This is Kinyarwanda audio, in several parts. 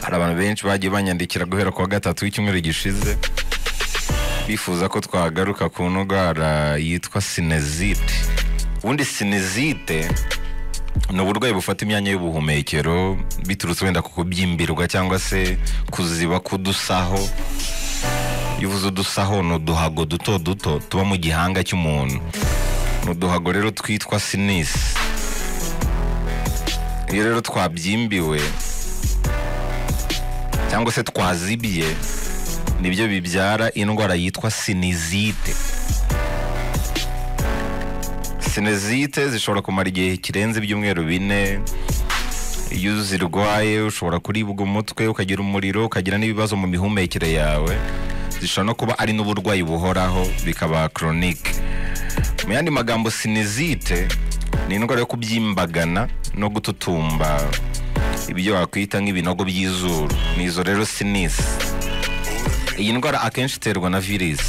hari abantu benshi bagiye banyandikira guhera ku wa gatatu w'icyumweru gishize bifuza ko twagaruka ku ndwara yitwa sinezite ubundi sinezite ni uburwayi bufata imyanya y'ubuhumekero biturutse wenda ku kubyimbirwa cyangwa se kuziba k'udusaho iyo uvuze udusaho ni uduhago duto duto tuba mu gihanga cy'umuntu ni uduhago rero twitwa sinisi iyo rero twabyimbiwe cyangwa se twazibye nibyo bibyara indwara yitwa sinizite sinizite zishobora kumara igihe kirenze ibyumweru bine iyo uzirwaye ushobora kuribwa umutwe ukagira umuriro ukagira n'ibibazo mu mihumekere yawe zishobora no kuba ari n'uburwayi buhoraho bikaba koronike mu yandi magambo sinizite ni indwara yo kubyimbagana no gututumba ibyo wakwita nk'ibinogo by'izuru ni izo rero sinisi iyi ndwara akenshi iterwa na virisi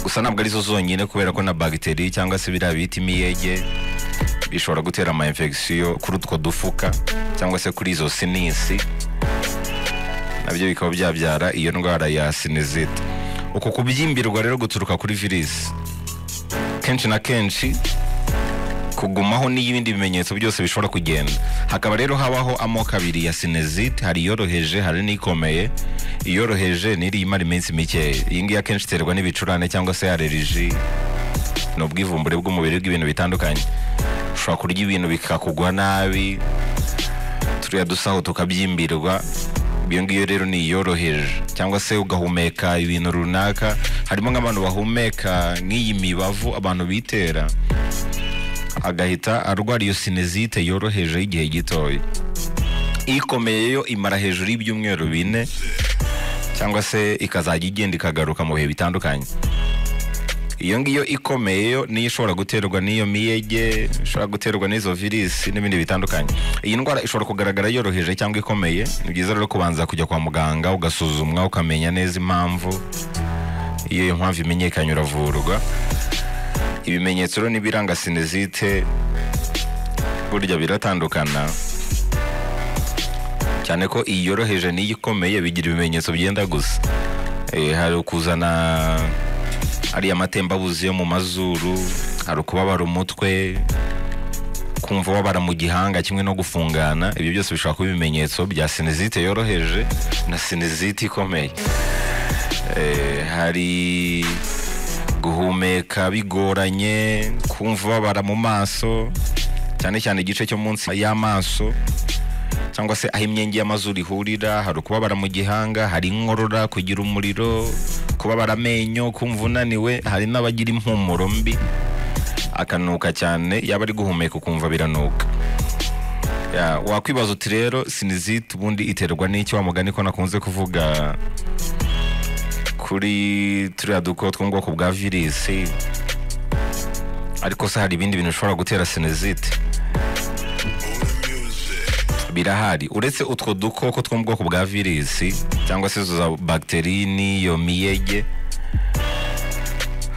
gusa ntabwo arizo zonyine kubera ko na bagiteri cyangwa se biriya bita imiyege bishobora gutera ama infection kuri utwo dufuka cyangwa se kuri izo sinisi nabyo bikaba byabyara iyo ndwara ya sinizite uku kubyimbirwa rero guturuka kuri virisi kenshi na kenshi kugumaho n'ibindi bimenyetso byose bishobora kugenda hakaba rero habaho amoko abiri ya sinezite hari iyoroheje hari n'ikomeye iyoroheje n'iri imara iminsi mikeya iyi ngiyi akenshi iterwa n'ibicurane cyangwa se aleriji ni ubwivumbure bw'umubiri bw'ibintu bitandukanye ushobora kurya ibintu bikakugwa nabi turiya dusaho tukabyimbirwa iyo ngiyo rero ni iyoroheje cyangwa se ugahumeka ibintu runaka harimo nk'abantu bahumeka nk'iyi mibavu abantu bitera agahita arwara iyo sinezite yoroheje y'igihe gitoya ikomeye yo imara hejuru y'ibyumweru bine cyangwa se ikazajya igenda ikagaruka mu bihe bitandukanye iyo ngiyo ikomeye yo niyo ishobora guterwa n'iyo miyege ishobora guterwa n'izo virisi n'ibindi bitandukanye iyi ndwara ishobora kugaragara yoroheje cyangwa ikomeye ni byiza rero kubanza kujya kwa muganga ugasuzumwa ukamenya neza impamvu iyo iyo mpamvu imenyekanye uravurwa ibimenyetso rero n'ibiranga sinezite burya biratandukana cyane ko iyoroheje n'iyo ikomeye bigira ibimenyetso byenda gusa hari ukuzana ariya matembabuzi yo mu mazuru hari ukubabara umutwe kumva ubabara mu gihanga kimwe no gufungana ibyo byose bishobora kuba ibimenyetso bya sinezite yoroheje na sinezite ikomeye hari guhumeka bigoranye kumva ubabara mu maso cyane cyane igice cyo munsi y'amaso cyangwa se aho imyenge y'amazuru ihurira hari ukubabara mu gihanga hari inkorora kugira umuriro kubabara amenyo kumva unaniwe hari n'abagira impumuro mbi akanuka cyane yaba ari guhumeka ukumva biranuka wakwibaza uti rero sinizite ubundi iterwa n'icyo wa mugani ko nakunze kuvuga kuri turiya duko two mu bwoko bwa virisi ariko se hari ibindi bintu bishobora gutera sinezite birahari uretse utwo dukoko two mu bwoko bwa virisi cyangwa se izo za bagiteri n'iyo miyege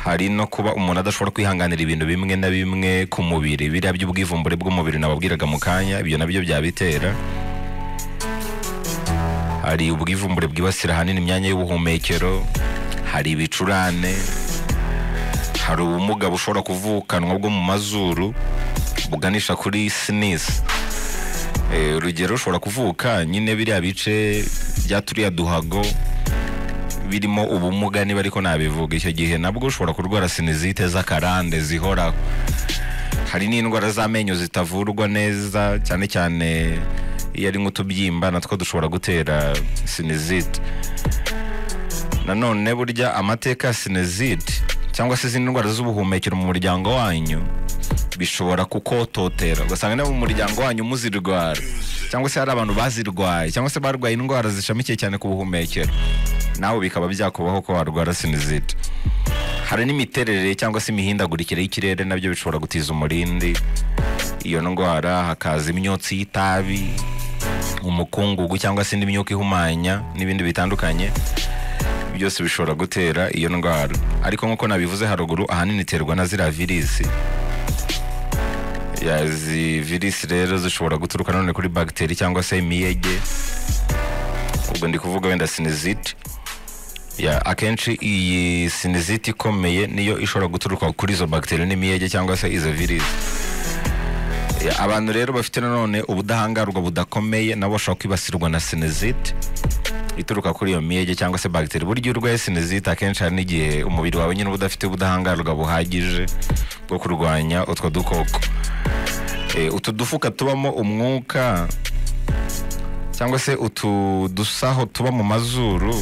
hari no kuba umuntu adashobora kwihanganira ibintu bimwe na bimwe ku mubiri biriya by'ubwivumbure bw'umubiri nababwiraga mu kanya ibyo nabyo byabitera hari ubwivumbure bwibasira ahanini imyanya y'ubuhumekero hari ibicurane hari ubumuga bushobora kuvukanwa bwo mu mazuru buganisha kuri sinisi urugero ushobora kuvuka nyine biriya bice bya turiya duhago birimo ubumuga niba ariko nabivuga icyo gihe nabwo ushobora kurwara sinizite z'akarande zihoraho hari n'indwara z'amenyo zitavurwa neza cyane cyane iyo ari nk'utubyimba natwo dushobora gutera sinizite nanone burya amateka ya sinizite cyangwa se izindi ndwara z'ubuhumekero mu muryango wanyu bishobora kukototera ugasanga niba mu muryango wanyu muzirwara cyangwa se hari abantu bazirwaye cyangwa se barwaye indwara zishamikiye cyane ku buhumekero nawe bikaba byakubaho ko warwara sinizite hari n'imiterere cyangwa se imihindagurikire y'ikirere nabyo bishobora gutiza umurindi iyo ndwara hakaza imyotsi y'itabi umukungugu cyangwa se indi myuka ihumanya n'ibindi bitandukanye byose bishobora gutera iyo ndwara ariko nk'uko nabivuze haruguru ahanini iterwa na ziriya virisi izi virisi rero zishobora guturuka none kuri bagiteri cyangwa se imiyege ubwo ndi kuvuga wenda siniziti ya akenshi iyi siniziti ikomeye niyo ishobora guturuka kuri izo bagiteri n'imiyege cyangwa se izo virusi Ya, abantu rero bafite nanone ubudahangarwa budakomeye nabo bashobora kwibasirwa na siniziti ituruka kuri iyo miyege cyangwa se bagiteri burya iyo urwaye sinizite akenshi hari n'igihe umubiri wawe nyine uba udafite ubudahangarwa buhagije bwo kurwanya utwo dukoko Eh, utu dufuka tubamo umwuka cyangwa se utu dusaho tuba mu mazuru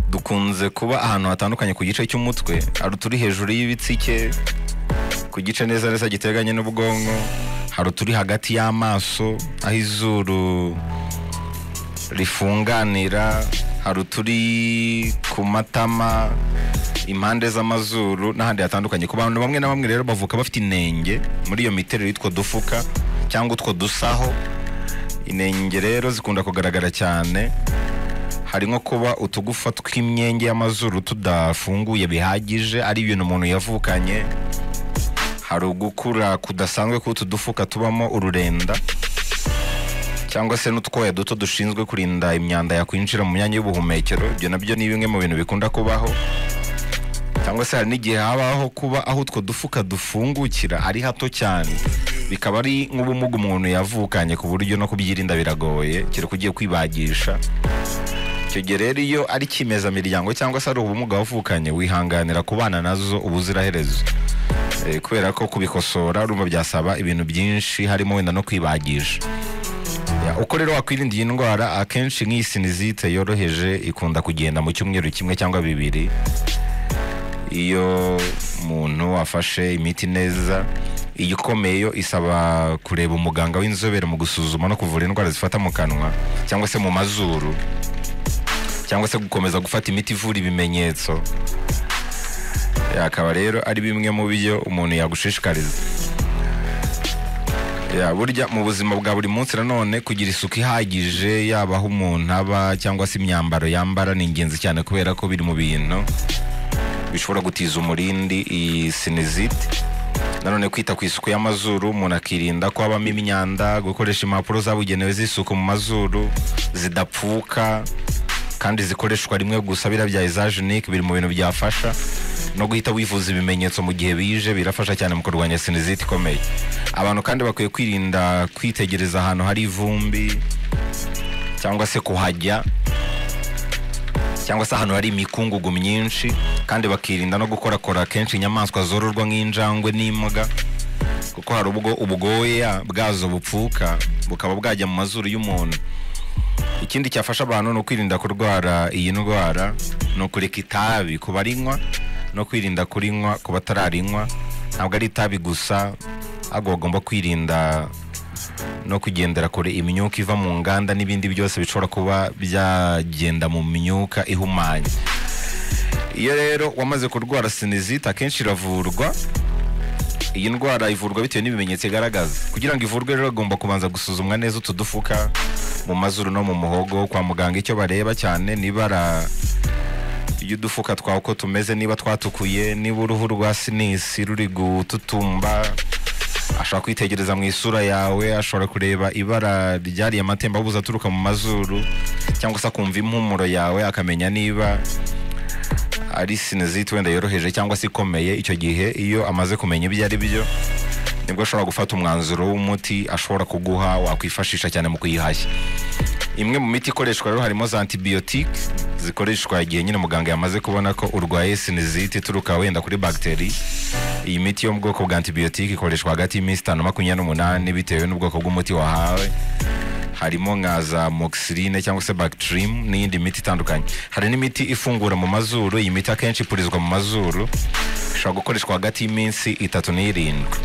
dukunze kuba ahantu hatandukanye ku gice cy'umutwe hari uturi hejuru y'ibitsike ku gice neza neza giteganye n'ubwonko hari uturi hagati y'amaso aho izuru rifunganira hari uturi ku matama impande z'amazuru n'ahandi hatandukanye ku bantu bamwe na bamwe rero bavuka bafite inenge muri iyo miterere y'utwo dufuka cyangwa utwo dusaho inenge rero zikunda kugaragara cyane hari nko kuba utugufa tw'imyenge y'amazuru tudafunguye bihagije ari ibintu umuntu yavukanye hari ugukura kudasanzwe k'utu dufuka tubamo ururenda cyangwa se n'utwoya duto dushinzwe kurinda imyanda yakwinjira mu myanya y'ubuhumekero ibyo nabyo ni bimwe mu bintu bikunda kubaho cyangwa se hari n'igihe habaho kuba aho utwo dufuka dufungukira ari hato cyane bikaba ari nk'ubumuga umuntu yavukanye ku buryo no kubyirinda biragoye kereka ugiye kwibagisha icyo gihe rero iyo ari cyimezamiryango cyangwa se ari ubumuga wavukanye wihanganira kubana nazo ubuziraherezo Eh, kubera ko kubikosora urumva byasaba ibintu byinshi harimo wenda no kwibagisha Ya, uko rero wakwirinda iyi ndwara akenshi nk'iyi sinizite yoroheje ikunda kugenda mu cyumweru kimwe cyangwa bibiri iyo umuntu afashe imiti neza iyi ikomeye yo isaba kureba umuganga w'inzobere mu gusuzuma no kuvura indwara zifata mu kanwa cyangwa se mu mazuru cyangwa se gukomeza gufata imiti ivura ibimenyetso Ya, akaba rero ari bimwe mu byo umuntu yagushishikariza Ya, burya mu buzima bwa buri munsi nanone kugira isuku ihagije yaba aho umuntu aba cyangwa se imyambaro yambara ni ingenzi cyane kubera ko biri mu bintu bishobora gutiza umurindi iyi sinizite nanone kwita ku isuku y'amazuru umuntu akirinda ko habamo imyanda gukoresha impapuro zabugenewe z'isuku mu mazuru zidapfuka kandi zikoreshwa rimwe gusa biriya bya izajenike biri mu bintu byafasha no guhita wivuza ibimenyetso mu gihe bije birafasha cyane mu kurwanya sinizite ikomeye abantu kandi bakwiye kwirinda kwitegereza ahantu hari ivumbi cyangwa se kuhajya cyangwa se ahantu hari imikungugu myinshi kandi bakirinda no gukorakora kenshi inyamaswa zororwa nk'injangwe n'imbwa kuko hari ubwo ubwoya bwazo bupfuka bukaba bwajya mu mazuru y'umuntu ikindi cyafasha abantu ni ukwirinda kurwara iyi ndwara ni ukureka itabi ku barinywa no kwirinda kurinywa ku batararinywa ntabwo ari itabi gusa ahubwo bagomba kwirinda no kugendera kure imyuka iva mu nganda n'ibindi byose bishobora kuba byagenda mu myuka ihumanye iyo rero wamaze kurwara sinizite akenshi iravurwa iyi ndwara ivurwa bitewe n'ibimenyetso igaragaza kugira ngo ivurwe rero agomba kubanza gusuzumwa neza utu dufuka mu mazuru no mu muhogo kwa muganga icyo bareba cyane n'ibara ry'udufuka twawe uko tumeze niba twatukuye niba uruhu rwa sinisi ruri gututumba ashobora kwitegereza mu isura yawe ashobora kureba ibara ryariye amatembabuzi aturuka mu mazuru cyangwa se akumva impumuro yawe akamenya niba ari sinizite wenda yoroheje cyangwa se ikomeye icyo gihe iyo amaze kumenya ibyo ari byo nibwo ashobora gufata umwanzuro w'umuti ashobora kuguha wakwifashisha cyane mu kuyihashya imwe mu miti ikoreshwa rero harimo za antibiyotike zikoreshwa igihe nyine muganga yamaze kubona ko urwaye sinizite ituruka wenda kuri bagiteri iyi miti yo mu bwoko bwa antibiyotike ikoreshwa hagati y'iminsi itanu na makumyabiri n'umunani bitewe n'ubwoko bw'umuti wahawe harimo nka za moxirine cyangwa se bactrim n'iyindi miti itandukanye hari n'imiti ifungura mu mazuru iyi miti akenshi ipurizwa mu mazuru ishobora gukoreshwa hagati y'iminsi itatu n'irindwi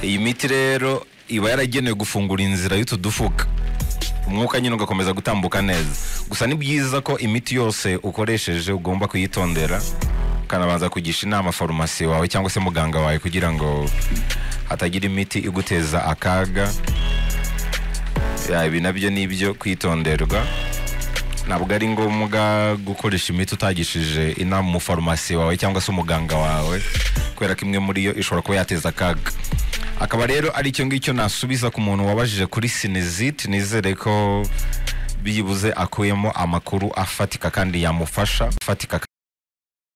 iyi miti rero iba yaragenewe gufungura inzira y'utu dufuka umwuka nyine ugakomeza gutambuka neza gusa ni byiza ko imiti yose ukoresheje ugomba kuyitondera ukanabanza kugisha inama farumasi wawe cyangwa se muganga wawe kugira ngo hatagira imiti iguteza akaga Ya, ibi nabyo ni ibyo kwitonderwa ntabwo ari ngombwa gukoresha imiti utagishije inama umufarumasi wawe cyangwa se umuganga wawe kubera ko imwe muri yo ishobora kuba yateza akaga akaba rero ari icyo ngicyo nasubiza ku muntu wabajije kuri siniziti nizere ko byibuze akuyemo amakuru afatika kandi yamufasha afatika